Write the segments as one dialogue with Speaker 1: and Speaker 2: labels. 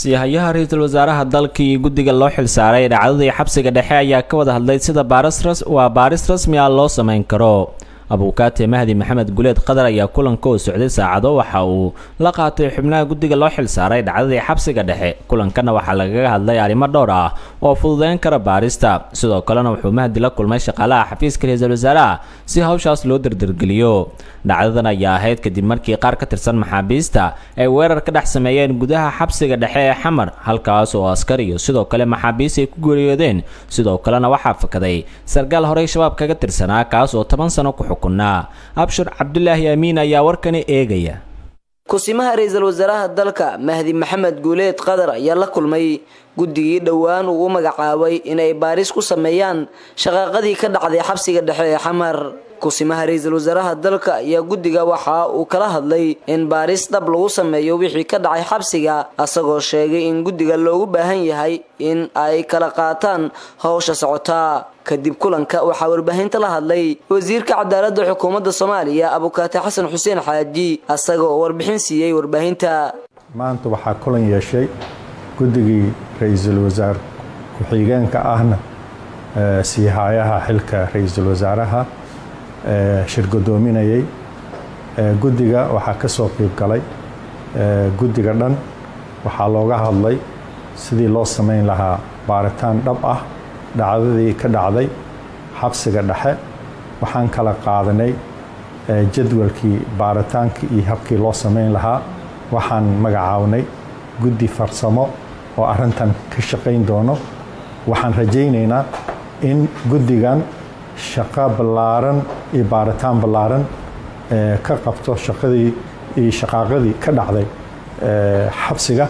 Speaker 1: siihayaha ra-iisul wasaaraha dalka iyo guddiga loo xilsaaray dhacdadii xabsiga dhexe ayaa ka wada hadlay sida baaris waa baaris rasmi ah loo samayn karo abuukaate mahdi maxamed guleed qadar ayaa kulanka oo socday saacado waxa uu la qaatay xubnaha guddiga loo xilsaaray dhacdadii xabsiga dhexe kulankana waxaa lagaga hadlay arrimo dhowr ah oo fududeyn kara baarista sidoo kalena wuxuu mahdi la kulmay shaqaalaha xafiiska ra-iisul wasaaraha si hawshaas loo dardargeliyo dhacdadan ayaa ahayd kadib markii qaar ka tirsan maxaabiista ay weerar ka dhex sameeyeen gudaha xabsiga dhexe ee xamar halkaas oo askar iyo sidoo kale maxaabiist ay ku geeriyoodeen sidoo kalena waxaa fakaday sarkaal horey shabaab kaga tirsanaa kaas oo toban sano ku xukunaa abshir cabdulaahi amiin ayaa warkani eegaya
Speaker 2: kusimaha ra-iisul wasaaraha dalka mahdi maxamed guuleed qadar ayaa la kulmay guddigii dhowaan uu u magacaabay inay baaris ku sameeyaan shaqaaqadii ka dhacday xabsiga dhexe ee xamar kusimaha ra-iisul wasaaraha dalka ayaa guddiga waxa uu kala hadlay in baaris dhab lagu sameeyo wixii ka dhacay xabsiga asagoo sheegay in guddiga loogu baahan yahay in ay kala qaataan howsha socotaa kadib kulanka waxaa warbaahinta la hadlay wasiirka cadaaladda xukuumadda soomaaliya abukaate xasan xuseen xaaji asaga oo warbixin siiyey warbaahinta
Speaker 3: maanta waxaa kulan yeeshay guddigii ra-iisul wasaar ku-xigeenka ahna siihaayaha xilka ra-iisul wasaaraha shir godoominayay guddiga waxaa ka soo qiib galay guddiga dhan waxaa looga hadlay sidii loo samayn lahaa baaritaan dhab ah dhacdadii ka dhacday xabsiga dhexe waxaan kala qaadanay jadwalkii baaritaankii iyo habkii loo samayn lahaa waxaan magacaabnay guddi farsamo oo arrintan ka shaqayn doono waxaan rajaynaynaa in guddigan shaqo ballaaran iyo baaritaan ballaaran ka qabto shaqadii iyo shaqaaqadii ka dhacday xabsiga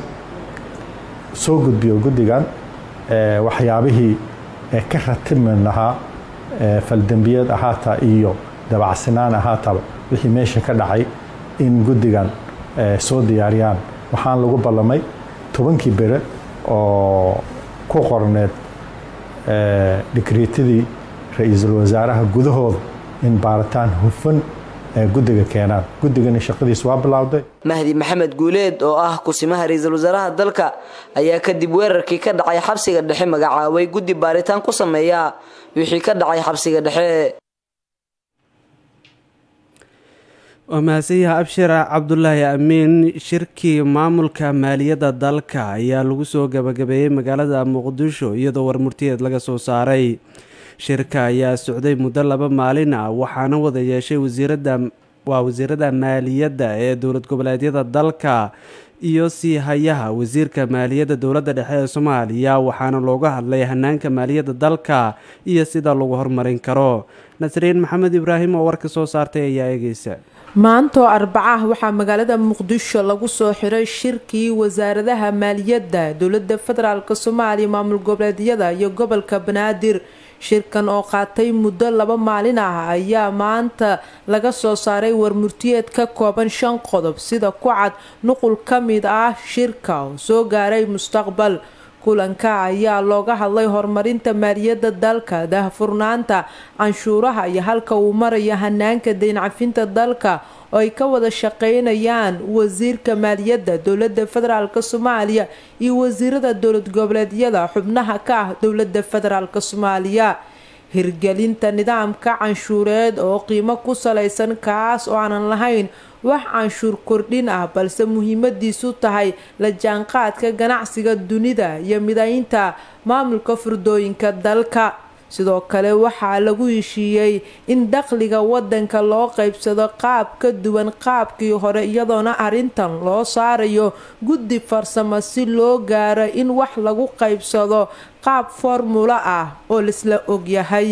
Speaker 3: soo gudbiyo guddigan waxyaabihii ka ratibmi lahaa faldembiyeed ahaataa iyo dabacsanaan ahaataba wixii meesha ka dhacay in guddigan soo diyaariyaan waxaan lagu ballamay tobankii bere oo ku qorneed dhikriitadii ra-iisul wasaaraha gudahooda in baaritaan hufan guddiga keenaan guddigana shaqadiis waa bilowday
Speaker 2: mahdi maxamed guuleed oo ah kusimaha ra-iisul wasaaraha dalka ayaa kadib weerarkii ka dhacay xabsiga dhexe magacaabay guddi baaritaan ku sameeya wixii ka dhacay xabsiga dhexe
Speaker 4: waa mahadsanyaha abshira cabdulaahi amiin shirkii maamulka maaliyadda dalka ayaa lagu soo gabagabeeyey magaalada muqdisho iyadoo warmurtiyeed laga soo saaray shirka ayaa socday muddo laba maalin ah waxaana wada yeeshay wasiirada waa wasiirada maaliyadda ee dowlad goboleedyada dalka iyo sii hayaha wasiirka maaliyadda dowladda dhexe ee soomaaliya waxaana looga hadlay hanaanka maaliyadda dalka iyo sida lagu horumarin karo nasriin maxamed ibraahim oo warka soo saartay ayaa eegeysa
Speaker 5: maanta oo arbacah waxaa magaalada muqdisho lagu soo xiray shirkii wasaaradaha maaliyadda dowladda federaalk soomaaliya maamul goboleedyada iyo gobolka banaadir shirkan oo qaatay muddo laba maalin ah ayaa maanta laga soo saaray warmurtiyeed ka kooban shan qodob sida ku cad nuqul ka mid ah shirka oo soo gaaray mustaqbal kulanka ayaa looga hadlay horumarinta maaliyadda dalka daahfurnaanta canshuuraha iyo halka uu marayo hanaanka dayncafinta dalka oo ay ka wada shaqeynayaan wasiirka maaliyadda dowladda federaalk soomaaliya iyo wasiirada dowlad goboleedyada xubnaha ka ah dowladda federaalk soomaaliya hirgelinta nidaamka canshuureed oo qiimo ku salaysan kaas oo aanan lahayn wax canshuur kordhin ah balse muhiimadiisu tahay la jaanqaadka ganacsiga dunida iyo midaynta maamulka furdooyinka dalka sidoo kale waxaa lagu heshiiyey in dakhliga wadanka loo qaybsado qaab ka duwan qaabkii hore iyadoona arrintan loo saarayo guddi farsamo si loo gaaro in wax lagu qaybsado qaab formulo ah oo laisla ogyahay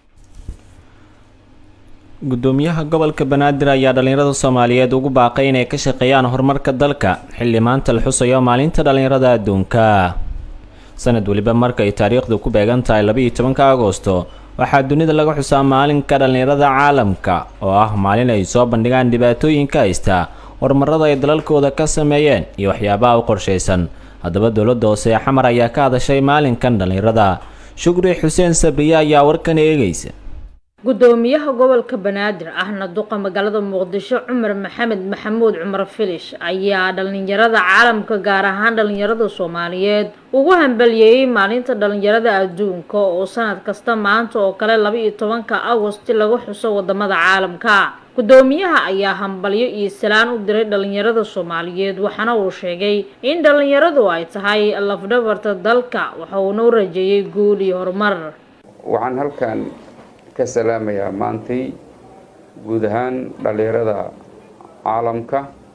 Speaker 1: gudoomiyaha gobolka banaadir ayaa dhallinyarada soomaaliyeed ugu baaqay inay ka shaqeeyaan horumarka dalka xilli maanta la xusayo maalinta dhallinyarada adduunka sanad weliba marka ay taariikhdu ku beegan tahay labaiyo tobanka agoosto waxaa dunida laga xusaa maalinka dhallinyarada caalamka oo ah maalin ay soo bandhigaan dhibaatooyinka haysta horumarada ay dalalkooda ka sameeyeen iyo waxyaabaha u qorshaysan haddaba dowladda hoose ee xamar ayaa ka hadashay maalinkan dhallinyarada shukri xuseen sabriye ayaa warkan eegaysa
Speaker 6: gudoomiyaha gobolka banaadir ahna duqa magaalada muqdisho cumar maxamed maxamuud cumar filish ayaa dhalinyarada caalamka gaar ahaan dhalinyarada soomaaliyeed ugu hambaliyeeyey maalinta dhalinyarada adduunka oo sanad kasta maanta oo kale laba iyo tobanka agosti lagu xuso wadamada caalamka gudoomiyaha ayaa hambalyo iyo salaan u diray dhalinyarada soomaaliyeed waxaana uu sheegay in dhalinyaradu ay tahay lafdhabarta dalka waxa uuna u rajeeyey guul iyo horumar
Speaker 7: waxaan halkan ka salaamayaa maantay guud ahaan dhalinyarada caalamka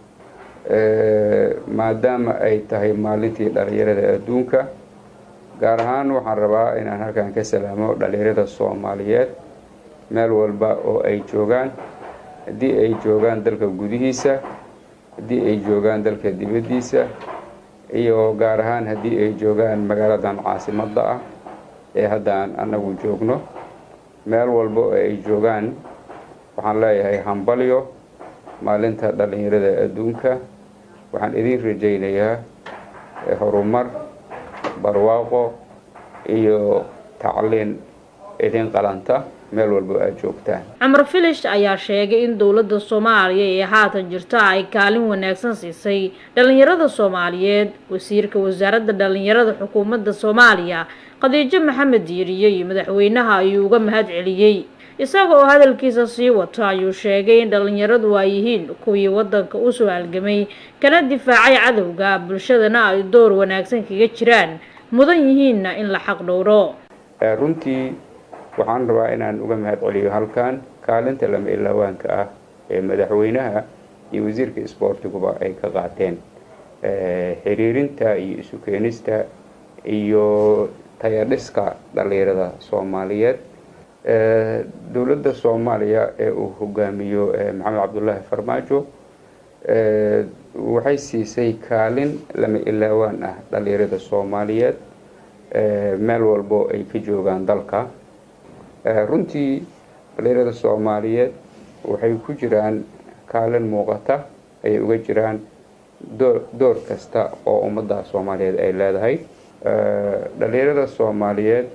Speaker 7: maadaama ay tahay maalintii dhalinyarada adduunka gaar ahaan waxaan rabaa inaan halkan ka salaamo dhalinyarada soomaaliyeed meel walba oo ay joogaan haddii ay joogaan dalka gudihiisa haddii ay joogaan dalka dibaddiisa iyo gaar ahaan haddii ay joogaan magaaladan caasimadda ah ee haddaan annagu joogno meel walba oo ay joogaan waxaan leeyahay hambalyo maalinta dhalinyarada adduunka waxaan idin rajaynayaa horumar barwaaqo iyo tacliin idin qalanta meel walba aad joogtaan
Speaker 6: cumar filish ayaa sheegay in dowladda soomaaliya ee haatan jirta ay kaalin wanaagsan siisay dhalinyarada soomaaliyeed wasiirka wasaaradda dhalinyarada xukuumadda soomaaliya khadiijo maxamed diiriye iyo madaxweynaha ayuu uga mahad celiyey isaga oo hadalkiisa sii wato ayuu sheegay in dhalinyaradu ay yihiin kuwii wadanka usoo halgamay kana difaacay cadowga bulshadana ay door wanaagsan kaga jiraan mudan yihiinna in la xaq dhowro
Speaker 7: runtii waxaan rabaa inaan uga mahad celiyo halkan kaalinta lama ilaawaanka ah ee madaxweynaha iyo wasiirka isboortiguba ay ka qaateen xiriirinta iyo isu keenista iyo tayadhiska dhalinyarada soomaaliyeed dowladda soomaaliya ee uu hogaamiyo maxamed cabdulaahi farmaajo waxay siisay kaalin lama ilaawaan ah dhalinyarada soomaaliyeed meel walbo ay ka joogaan dalka runtii dhalinyarada soomaaliyeed waxay ku jiraan kaalin muuqata ayay uga jiraan door door kasta oo ummadda soomaaliyeed ay leedahay dhalinyarada soomaaliyeed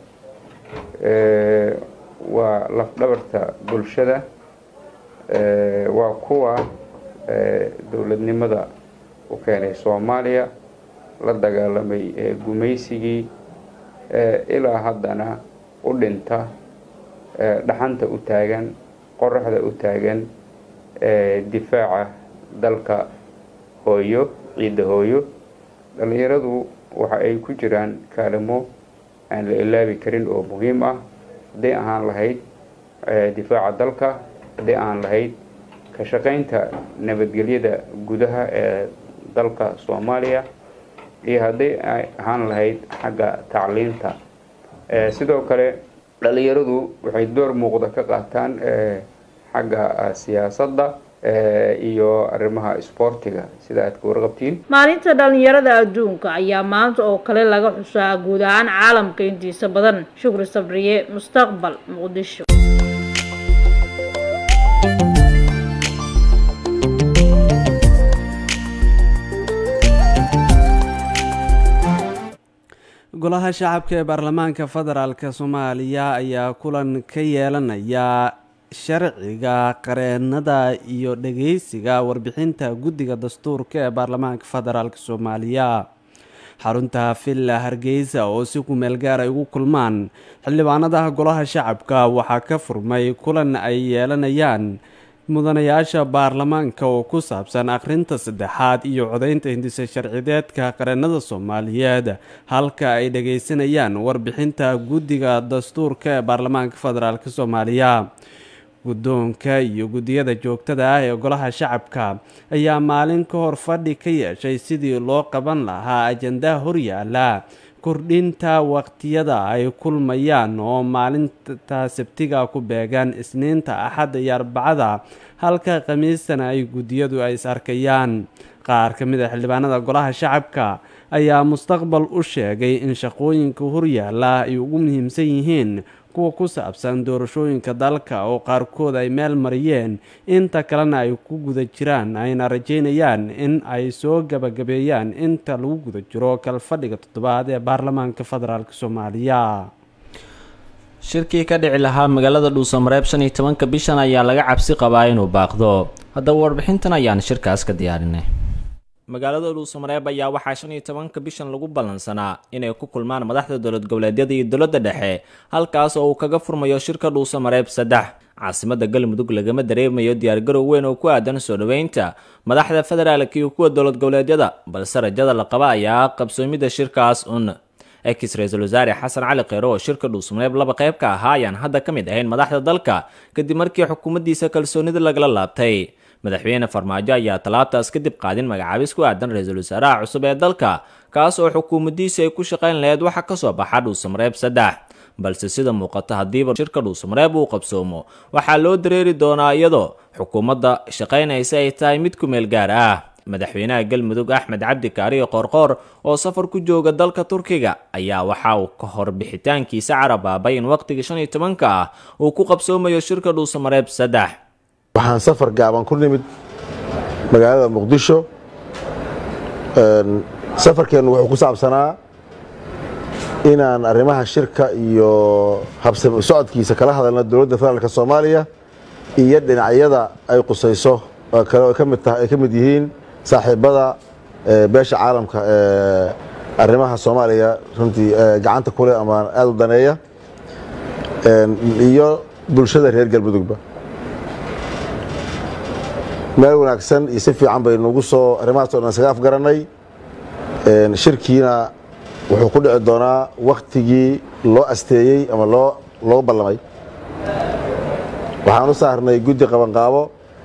Speaker 7: waa lafdhabarta bulshada waa kuwa dowladnimada u keenay soomaaliya la dagaalamay gumaysigii ilaa haddana u dhinta dhaxanta u taagan qoraxda u taagan difaaca dalka hooyo ciidda hooyo dhalinyaradu waxa ay ku jiraan kaalimo aan la ilaabi karin oo muhiim ah hadday ahaan lahayd difaaca dalka hadday ahaan lahayd ka shaqaynta nabadgelyada gudaha ee dalka soomaaliya iyo hadday ahaan lahayd xagga tacliinta sidoo kale dhalinyaradu waxay door muuqda ka qaataan xagga siyaasadda iyo arrimaha isboortiga sida aad ka warqabtiin
Speaker 6: maalinta dhalinyarada adduunka ayaa maanta oo kale laga xusaa guud ahaan caalamka intiisa badan shukri sabriye mustaqbal muqdisho
Speaker 4: golaha shacabka ee baarlamaanka federaalk soomaaliya ayaa kulan ka yeelanaya sharciga qareenada iyo dhageysiga warbixinta guddiga dastuurka ee baarlamaanka federaalk soomaaliya xarunta villa hargeysa oo si kumeel gaar ay ugu kulmaan xildhibaanada golaha shacabka waxaa ka furmay kulan ay yeelanayaan mudanayaasha baarlamaanka oo ku saabsan akhrinta saddexaad iyo codaynta hindisa sharcideedka qareenada soomaaliyeed halka ay dhageysanayaan warbixinta guddiga dastuurka ee baarlamaanka federaalk soomaaliya guddoonka iyo guddiyada joogtada ah ee golaha shacabka ayaa maalin ka hor fadhi ka yeeshay sidii loo qaban lahaa ajandaha horyaala kordhinta waqtiyada ay kulmayaan oo maalinta sabtiga ku beegan isniinta axadda iyo arbacada halka khamiistana ay guddiyadu ay is arkayaan qaar ka mid a xildhibaanada golaha shacabka ayaa mustaqbal u sheegay in shaqooyinka horyaala ay ugu muhiimsan yihiin kuwa ku saabsan doorashooyinka dalka oo qaarkood ay meel mariyeen inta kalena ay ku guda jiraan ayna rajeynayaan in ay soo gabagabeeyaan inta lagu guda jiro kalfadhiga toddobaad ee baarlamaanka federaalk soomaaliya
Speaker 1: shirkii ka dhici lahaa magaalada dhuusamareeb shan iyo tobanka bishan ayaa laga cabsi qabaa inuu baaqdo haddaba warbixintan ayaan shirkaas ka diyaarinay magaalada dhuusamareeb ayaa waxaa shan iyo tobanka bishan lagu ballansanaa inay ku kulmaan madaxda dowlad goboleedyada iyo dowladda dhexe halkaas oo uu kaga furmayo shirka dhuusamareeb saddex caasimada galmudug lagama dareemayo diyaargarow weyn oo ku aadan soo dhoweynta madaxda federaalka iyo kuwa dowlad goboleedyada balse rajada la qaba ayaa qabsoomida shirkaas un ex ra-iisul wasaare xasan cali kheyre oo shirka dhuusamareeb laba qayb ka ahaa ayaan hadda ka mid ahayn madaxda dalka kadib markii xukuumaddiisa kalsoonida lagala laabtay madaxweyne farmaajo ayaa talaabtaas kadib qaadin magacaabis ku aadan ra-iisul wasaaraha cusub ee dalka kaas oo xukuumaddiisa ay ku shaqayn lahayd waxa ka soo baxa dhuusamareeb saddex balse sida muuqata haddiiba shirka dhuusamareeb uu qabsoomo waxaa loo dareeri doonaa iyadoo xukuumadda shaqaynaysa ay tahay mid ku meel gaar ah madaxweynaha galmudug axmed cabdi kaariyo qoorqoor oo safar ku jooga dalka turkiga ayaa waxa uu ka hor bixitaankiisa carabaabay in waqtiga shan iyo tobanka ah uu ku qabsoomayo shirka dhuusamareeb saddex
Speaker 8: waxaan safar gaaban ku nimid magaalada muqdisho safarkeennu wuxuu ku saabsanaa inaan arrimaha shirka iyo habsami socodkiisa kala hadalno dowladda federaalk soomaaliya iyo dhinacyada ay qusayso kale ay ka mid yihiin saaxiibada beesha caalamka ee arrimaha soomaaliya runtii gacanta kuleh ama aada u daneeya iyo bulshada reer galmudugba meel wanaagsan iyo si fiican baynugu soo arrimahaas o dhan isaga afgarannay shirkiina wuxuu ku dhici doonaa waktigii loo asteeyey ama loo loo ballamay waxaan u saarnay guddi qabanqaabo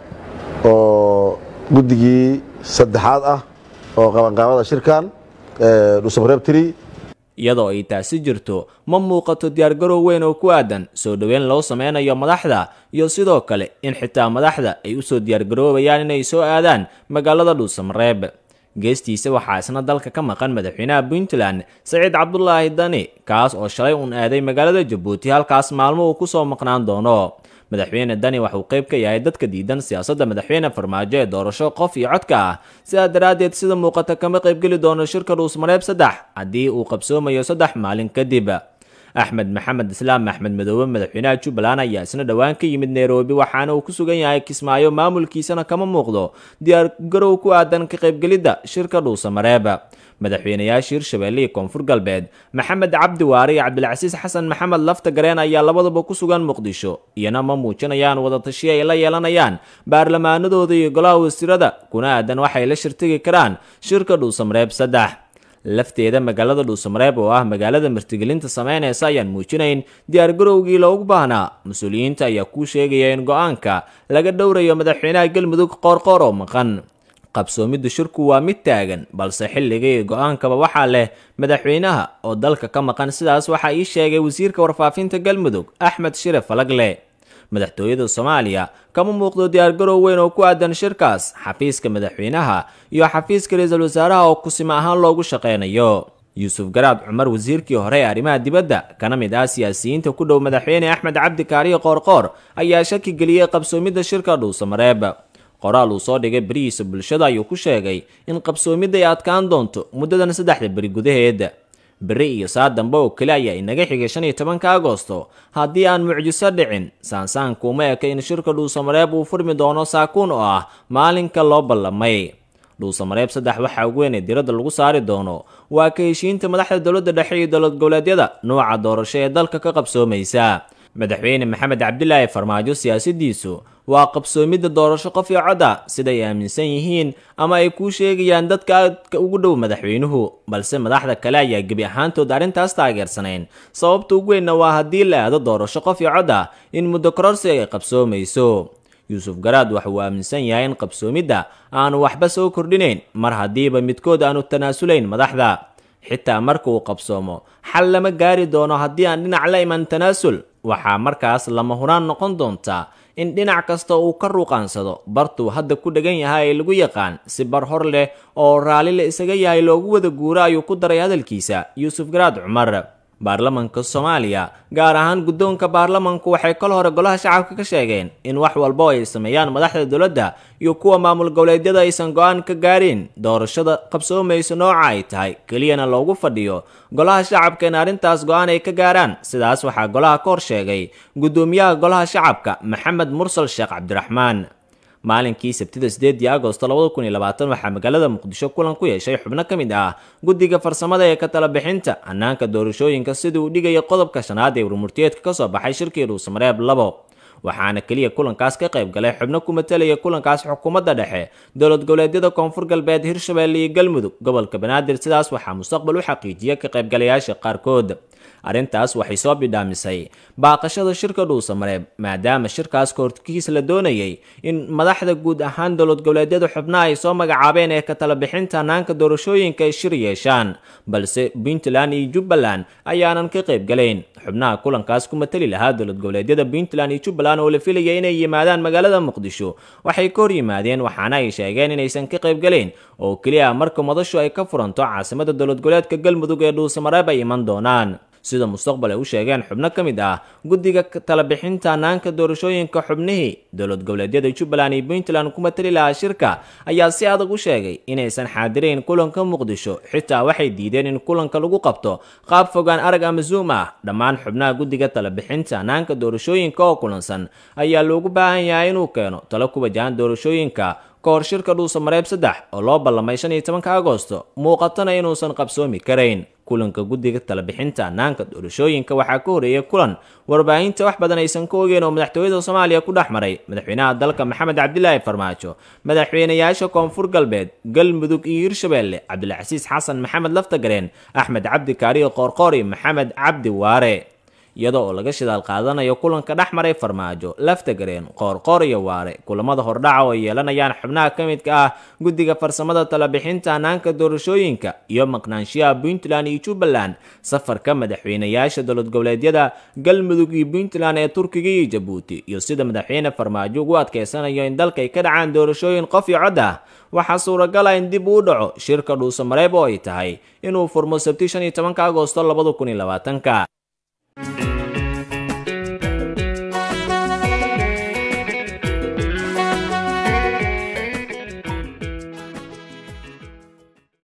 Speaker 8: oo guddigii saddexaad ah oo qabanqaabada shirkan dhuusamareeb tiri
Speaker 1: iyadoo ay taasi jirto ma muuqato diyaargarow weyn oo ku aadan soo dhoweyn loo sameynayo madaxda iyo sidoo kale in xitaa madaxda ay usoo diyaargaroobayaan inay soo aadaan magaalada dhuusamareeb geestiisa waxaa isna dalka ka maqan madaxweynaha puntland saciid cabdulaahi dani kaas oo shalay uun aaday magaalada jabuuti halkaas maalmo uu kusoo maqnaan doono madaxweyne dani waxauu qayb ka yahay dadka diidan siyaasadda madaxweyne farmaajo ee doorasho qof iyo codka ah sidaa daraaddeed sida muuqata kama qaybgeli doono shirka dhuusmareeb saddex haddii uu qabsoomayo saddex maalin kadib axmed maxamed islaam axmed madoobe madaxweynaha jubbaland ayaa isna dhowaan ka yimid nairobi waxaana uu ku sugan yahay kismaayo maamulkiisana kama muuqdo diyaargarow ku aadan ka qaybgelidda shirka dhuusamareeb madaxweynayaasha hirshabeelle iyo koonfur galbeed maxamed cabdi waare iyo cabdilcasiis xasan maxamed lafta gareen ayaa labadaba ku sugan muqdisho iyana ma muujinayaan wadatashiyo ay la yeelanayaan baarlamaanadooda iyo golaha wasiirada kuna aadan waxay la shirtigi karaan shirka dhuusamareeb saddex lafteeda magaalada dhuusamareeb oo ah magaalada martigelinta sameynaysa ayaan muujinayn diyaargarowgii loogu baahnaa mas-uuliyiinta ayaa kuu sheegaya in go-aanka laga dhowrayo madaxweynaha galmudug qoorqoor oo maqan qabsoomidda shirku waa mid taagan balse xilliga iyo go-aankaba waxaa leh madaxweynaha oo dalka ka maqan sidaas waxaa ii sheegay wasiirka warfaafinta galmudug axmed shire falagle madaxtooyada soomaaliya kama muuqdo diyaargarow weyn oo ku aadan shirkaas xafiiska madaxweynaha iyo xafiiska ra-iisul wasaaraha oo kusima ahaan loogu shaqeynayo yuusuf garaad cumar wasiirkii hore ee arrimaha dibadda kana mid ah siyaasiyiinta ku dhow madaxweyne axmed cabdi kaariyo qoorqoor ayaa shaki geliyey qabsoomidda shirka dhuusamareeb qoraal uu soo dhigay berihiisa bulshada ayuu ku sheegay in qabsoomidda ay adkaan doonto muddadan saddexda beri gudaheed beri iyo saa dambe oo kale ayaa inaga xigay shan iyo tobanka agosto haddii aan mucjiso dhicin saansaankuuma eka in shirka dhuusamareeb uu furmi doono saakuun oo ah maalinka loo ballamay dhuusamareeb saddex waxaa ugu weyn ee diradda lagu saari doono waa ka heshiinta madaxda dowladda dhexe iyo dowlad goboleedyada nuuca doorasho ee dalka ka qabsoomaysa madaxweyne maxamed cabdilaahi farmaajo siyaasadiisu waa qabsoomidda doorasho qof iyo cod ah siday aaminsan yihiin ama ay kuu sheegayaan dadka aadka ugu dhow madaxweynuhu balse madaxda kale ayaa gebi ahaantood arrintaas taageersanayn sababta ugu weynna waa haddii la aado doorasho qof iyo cod ah in muddo kororsi ay qabsoomayso yuusuf garaad waxa uu aaminsan yahay in qabsoomidda aanu waxba soo kordhinayn mar haddiiba midkood aanu tanaasulayn madaxda xitaa marka uu qabsoomo xal lama gaari doono haddii aan dhinac la iman tanaasul waxaa markaas lama huraan noqon doontaa in dhinac kasta uu ka ruuqaansado bartuu hadda ku dhegan yahay ee lagu yaqaan si bar hor leh oo raalli la isaga yahay loogu wada guuro ayuu ku daray hadalkiisa yuusuf garaad cumar baarlamanka soomaaliya gaar ahaan guddoonka baarlamanku waxay kol hore golaha shacabka ka sheegeen in wax walba ay sameeyaan madaxda dowladda iyo kuwa maamul goboleedyada aysan go-aan ka gaarin doorashada qabsoomaysa nooca ay tahay keliyana loogu fadhiyo golaha shacabka in arrintaas go-aan ay ka gaaraan sidaas waxaa golaha ka hor sheegay guddoomiyaha golaha shacabka maxamed mursal sheekh cabdiraxmaan maalinkii sabtida sideedii agosto labada kun iyo labaatan waxaa magaalada muqdisho kulan ku yeeshay xubno ka mid ah guddiga farsamada ee ka tala bixinta hannaanka doorashooyinka sidii uu dhigaya qodobka shanaad ee warmurtiyeedka ka soo baxay shirkii dhuusamareeb labo waxaana keliya kulankaas ka qayb galay xubno ku matalaya kulankaas xukuumadda dhexe dowlad goboleedyada koonfur galbeed hirshabelle iyo galmudug gobolka banaadir sidaas waxaa mustaqbal u xaqiijiya ka qaybgalayaasha qaarkood arrintaas waxay soo bidhaamisay baaqashada shirka dhuusamareeb maadaama shirkaas kahorkiis la doonayay in madaxda guud ahaan dowlad goboleedyada xubnaha ay soo magacaabeen ee ka tala bixinta hannaanka doorashooyinka ay shir yeeshaan balse puntland iyo jubbaland ayaanan ka qaybgalayn xubnaha kulankaas ku matali lahaa dowlad goboleedyada puntland iyo jubbaland oo la filaya inay yimaadaan magaalada muqdisho waxay ka hor yimaadeen waxaana ay sheegeen inaysan ka qaybgalayn oo keliya marka madashu ay ka furanto caasimada dowlad goboleedka galmudug ee dhuusamareeb ay iman doonaan sida mustaqbal ay u sheegeen xubno ka mid ah guddiga tala bixinta hannaanka doorashooyinka xubnihii dowlad goboleedyada jubbaland iyo puntland ku matali lahaa shirka ayaa si adag u sheegay inaysan xaadirayn kulanka muqdisho xitaa waxay diideen in kulanka lagu qabto qaab fogaan arag ama zoom ah dhammaan xubnaha guddiga tala bixinta hannaanka doorashooyinka oo kulansan ayaa loogu baahan yahay inuu keeno talo ku wajahan doorashooyinka ka hor shirka dhuusamareeb saddex oo loo ballamay shan iyo tobanka agosto muuqatana inuusan qabsoomi karayn kulanka guddiga talabixinta hannaanka doorashooyinka waxaa ka horeeyay kulan warbaahinta wax badan aysan ka ogeen oo madaxtooyada soomaaliya ku dhex maray madaxweynaha dalka maxamed cabdilaahi farmaajo madaxweynayaasha koonfur galbeed galmudug iyo hirshabelle cabdilcasiis xasan maxamed laftagareen axmed cabdi kaariyo qoorqoori maxamed cabdi waare iyada oo laga shidaal qaadanayo kulanka dhex maray farmaajo laftagareen qoorqoor iyo waare kulamada hordhaca oo ay yeelanayaan xubnaha ka midka ah guddiga farsamada talabixinta hannaanka doorashooyinka iyo maqnaanshiyaha puntland iyo jubbaland safarka madaxweynayaasha dowlad goboleedyada galmudug iyo puntland ee turkiga iyo jabuuti iyo sida madaxweyne farmaajo ugu adkeysanayo in dalka ay ka dhacaan doorashooyin qof iyo cod ah waxaa suuragal ah in dib uu dhaco shirka dhuusamareeb oo ay tahay inuu furmo sabti shan iyo tobanka agosto labada kun iyo labaatanka